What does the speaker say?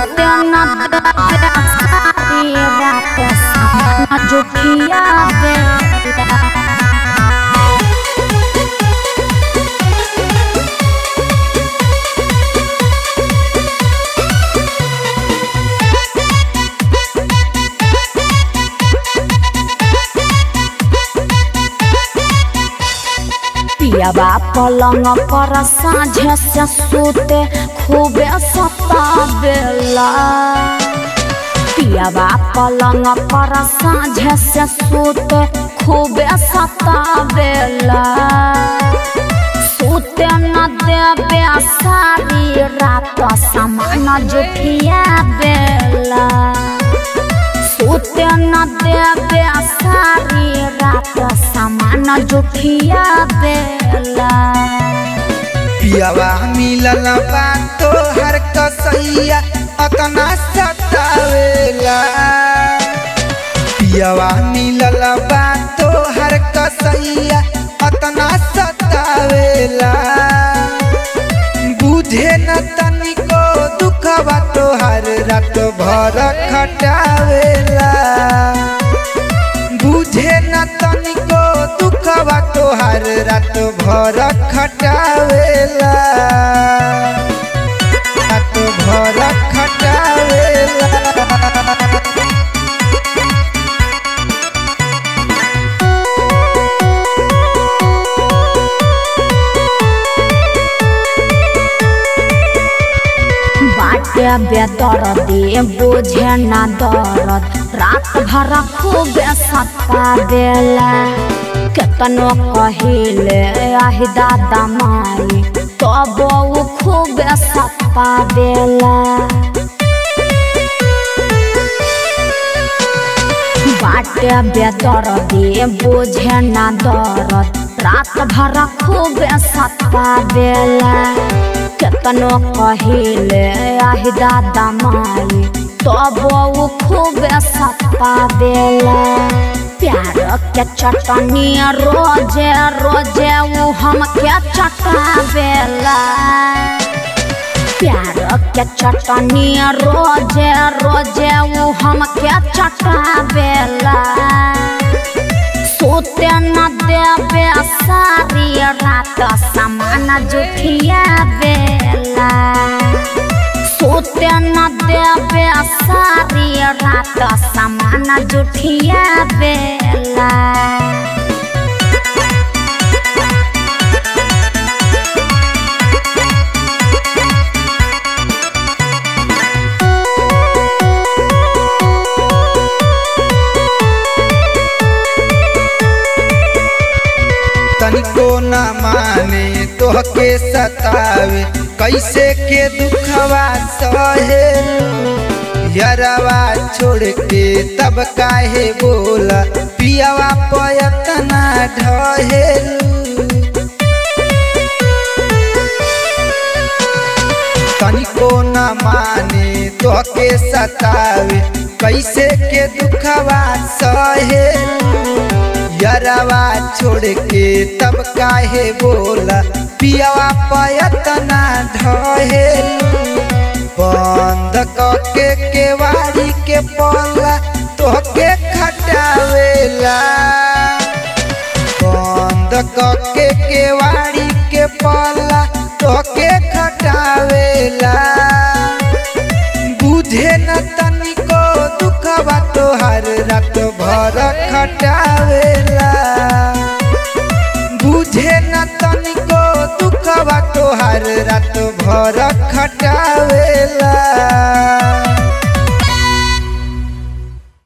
सूते न देवे सारी रात सामान जुठिया बेला पियाबा पलंग पर साझे से सूते खूबे सतावेला पियाबा पलंग पर साझे से सूते खूबे सतावेला सूते न देवे सारी रात समान जुठिया बेला सूते न देवे सारी रात समान जुठिया बेला पियावा मिलल बा तोहर कसैया अतना सतावेला पियावा मिलल बा तोहर कसैया अतना सतावेला बुझे न तनिको दुखवा तोहर रात भर खटावेला बुझे न तनिको दुखवा तोहर रात भर खटावेला रात भर खटावेला बाटे बेदर दे बोझे न दरद रात भर खूबे सता बेला केतनो कहिले आहि दादा माई तब उ खूबे सता बेला बाटे बेदर दे बोझे न दरद रात भर खूबे सता बेला केतनो कहिले आहि दादा माई तब उ खूबे सता बेला प्यार के चटनी रोजे रोजे उ हमके चटावेला प्यार के चटनी रोजे रोजे उ हमके चटावेला सूते न देवे सारी रात समान जुठिया बेला सूते न देवे सारी रात समान जुठिया बेला तनिको न माने तोहके सतावे कैसे के दुखवा सहे यरवा छोड़ के तब काहे बोला पियावा पयतना ढहेल तनिको न माने तोहके सतावे कैसे के दुखवा सहे यरवा छोड़ के तब काहे बोला पियावा पयतना ढहेल बंद कके केवाड़ी के पला तोहके खटावेला बंद कके केवाड़ी के पला तोहके खटावेला बुझे न तनिको दुखवा तोहर रात भर खटावेला बुझे न तनिको दुखवा तोहर रात भर खटावेला